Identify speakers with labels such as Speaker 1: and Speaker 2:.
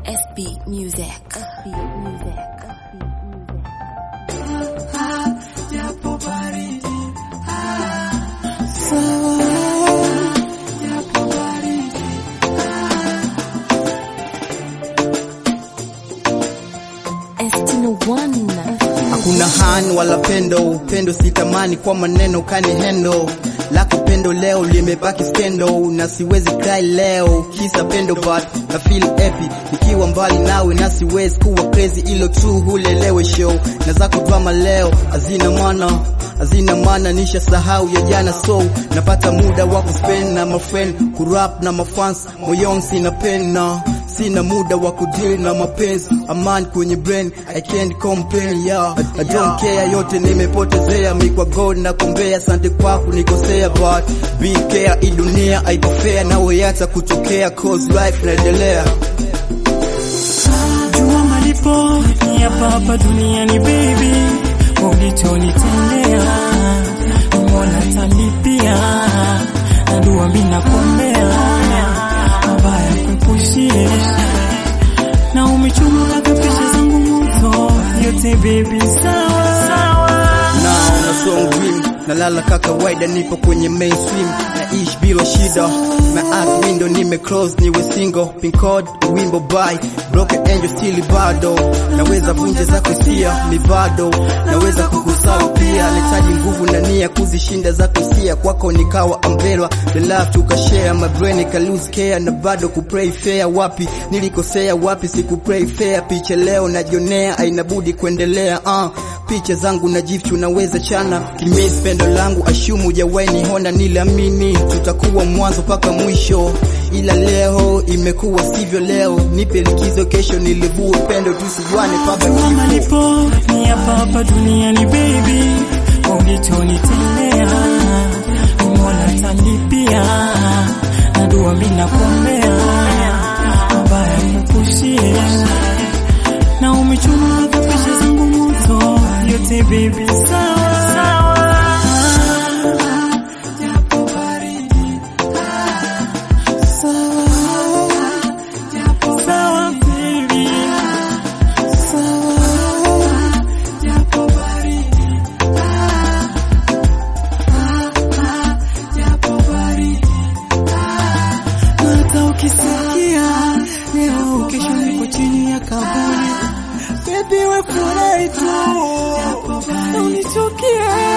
Speaker 1: FB Music. FB Music. FB Music. Estino One.
Speaker 2: Hakuna han wala pendo, upendo sitamani kwa maneno kani hendo lako pendo leo limebaki skendo, na siwezi cry leo kisa pendo, but na feel happy nikiwa mbali nawe, na siwezi kuwa crazy, ilo tu hulelewe show na zako drama leo hazina maana hazina maana, nisha sahau ya jana, so napata muda wa kuspend na my friend, kurap na mafans, moyoni sina pena sina muda wa kudeal na mapenzi, amani kwenye brain, I can't complain yeah. I, I don't care, yote nimepotezea, mi kwa God na kumbea, asante kwa kunikosea, but be care, hii dunia haiko fair, nawe yata kutokea, cause life naendelea.
Speaker 3: Jua malipo ni hapa hapa duniani baby, ulichonitendea mbona talipia, na dua mimi nakuombea mabaya kuepushie, na umechuma kaka picha zangu moto yote baby, sawa sawa
Speaker 2: Now na song dream nalala kaka kawaida, nipo kwenye mainstream naishi bila shida, na act window nime close, niwe single pin code wimbo by broken angel still bado naweza vunja zako hisia mi bado naweza kukusahau pia, nahitaji nguvu na nia kuzishinda zako hisia, kwako nikawa ambelwa the love tukashare my brain ika lose care na bado kupray fair, wapi nilikosea, wapi siku pray fair, picha leo najionea, ainabudi kuendelea uh picha zangu na jifu naweza chana kimisi pendo langu ashumu jawaini hona niliamini tutakuwa mwanzo mpaka mwisho, ila leo imekuwa sivyo. Leo nipe likizo, kesho nilivue pendo, tusijuane mpaka
Speaker 3: Jua
Speaker 2: kifo.
Speaker 3: malipo ni hapa hapa duniani baby, ulichonitendea mbona talipia, na dua mimi nakuombea mabaya kuepushie, na umechuma hata picha zangu moto yote baby, sawa sawa sawa baby hata ukisikia leo kesho niko chini ya kaburi, baby we furahi tu, na unichukie